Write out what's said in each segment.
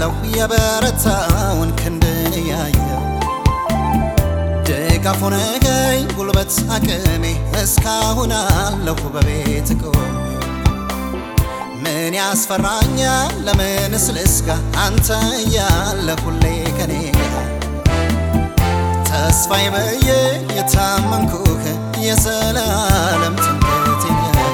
አለው የበረታውን ክንድን ያየው ድጋፍ ሆነኸኝ ጉልበት አቅሜ እስካሁን አለሁ በቤት ቆሜ ምን ያስፈራኛል ለምንስ ልስጋ አንተ እያለ ሁሌ ከኔ ጋር ተስፋዬ በየ የታመንኩህ የዘላለም ትምክህቴ ነህ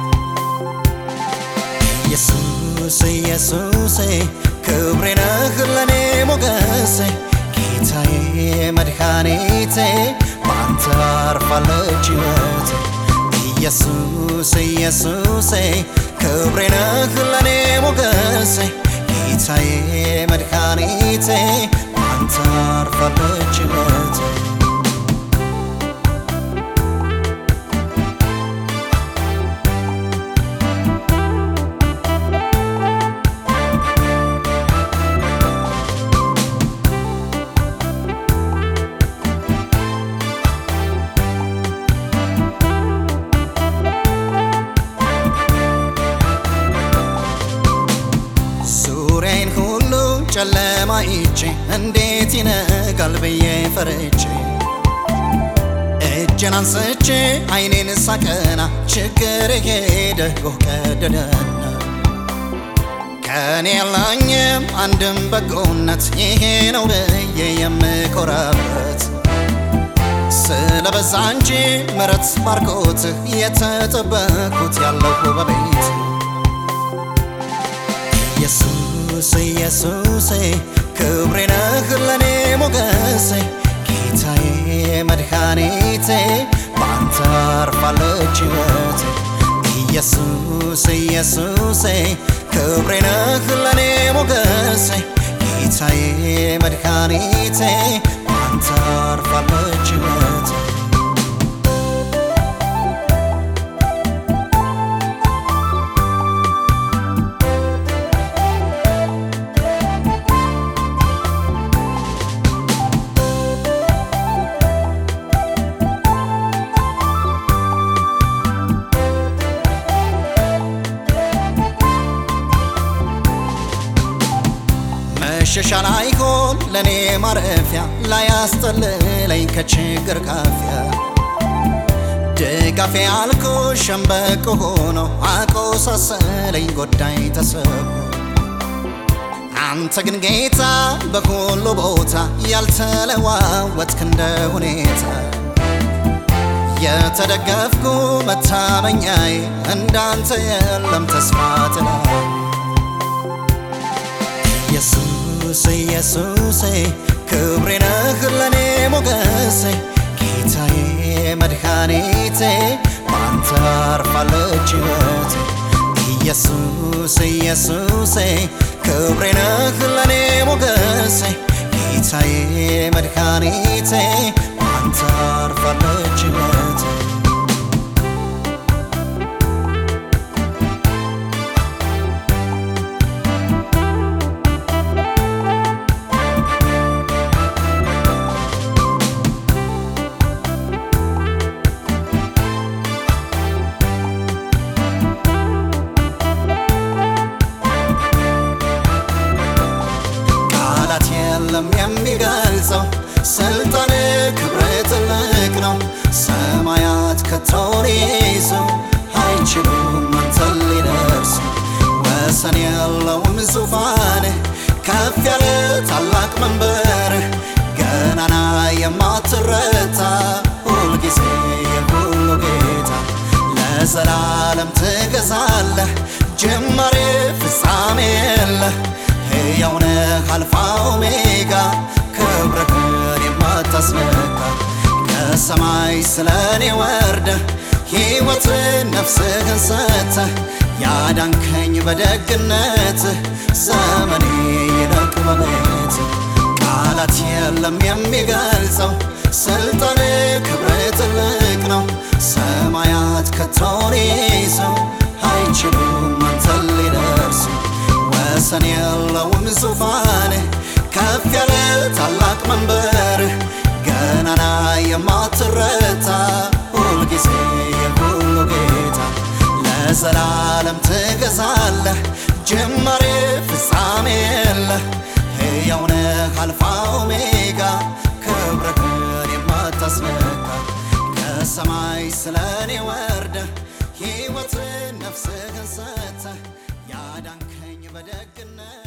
ኢየሱስ ኢየሱሴ ክብሬ ነህ ለኔ ሞገሴ ጌታዬ መድኃኒቴ በአንተ አርፋለች ሕይወቴ ኢየሱስ ኢየሱሴ ክብሬ ነህ ለኔ ሞገሴ ጌታዬ መድኃኒቴ በአንተ አርፋለች ሕይወቴ ዙሪያዬን ሁሉ ጨለማ ይቼ እንዴት ይነጋል ብዬ ፈርቼ እጄን አንስቼ አይኔን ሳቀና ችግር ሄደ ጎህ ቀደደና ከኔ የለኝም አንድም በጎነት ይሄ ነው ብዬ የምኮራበት ስለበዛ እንጂ ምረት ባርኮትህ የተጠበኩት ያለሁ በቤት ኢየሱስ ኢየሱሴ ክብሬ ነህ ለኔ ሞገሴ ጌታዬ መድኃኒቴ በአንተ አርፋለች ሕይወቴ ኢየሱስ ኢየሱሴ ክብሬ ነህ ለኔ ሞገሴ ጌታዬ መድኃኒቴ በአንተ አርፋለች ሕይወቴ መሸሻ ላይሆን ለኔ ማረፊያ ላያስጠልለኝ ከችግር ካፊያ ድጋፌ አልኮ ሸምበቆ ሆኖ አቆሳሰለኝ ጎዳኝ ተሰብሮ አንተ ግን ጌታ በሁሉ ቦታ ያልተለዋወጥክ እንደ ሁኔታ የተደገፍኩ መታመኛዬ እንዳንተ የለም ተስፋ ትላይ ኢየሱስ ኢየሱሴ ክብሬ ነህ ለኔ ሞገሴ ጌታዬ መድኃኒቴ በአንተ አርፋለች ሕይወቴ ኢየሱስ ኢየሱሴ ክብሬ ነህ ለኔ ሞገሴ ጌታዬ መድኃኒቴ በአንተ አርፋለች ሕይወቴ ቃላት የለም የሚገልጸው ስልጣን ክብር ትልቅ ነው። ሰማያት ከቶን ይዞ አይችሉም አንተን ሊደርሱ ወሰን የለውም ዙፋን ከፍ ያለ ታላቅ መንበር ገናና የማትረታ ሁልጊዜ የሁሉ ጌታ ለዘላለም ትገዛለህ ጅማሬ ፍጻሜ የለህ ሕያው ነህ አልፋ ኦሜጋ ክብርህን የማታስነካ ከሰማይ ስለኔ ወርደህ ሕይወትን ነፍስህን ሰጥተህ ያዳንከኝ በደግነትህ ዘመኔ ይለቅ በቤት ቃላት የለም የሚገልጸው ስልጣን ክብር ትልቅ ነው። ሰማያት ከቶን ይዘው አይችሉም አንተን ሊደርሱ ወሰን የለውም ዙፋን ከፍ ያለ ታላቅ መንበር ገናና የማትረታ ሁልጊዜ የሁሉ ጌታ ለዘላለም ትገዛለህ ጅማሬ ፍጻሜ የለህ ተካ ከሰማይ ስለኔ ወርደ ሕይወትን ነፍስህን ሰጥተህ ያዳንከኝ በደግነት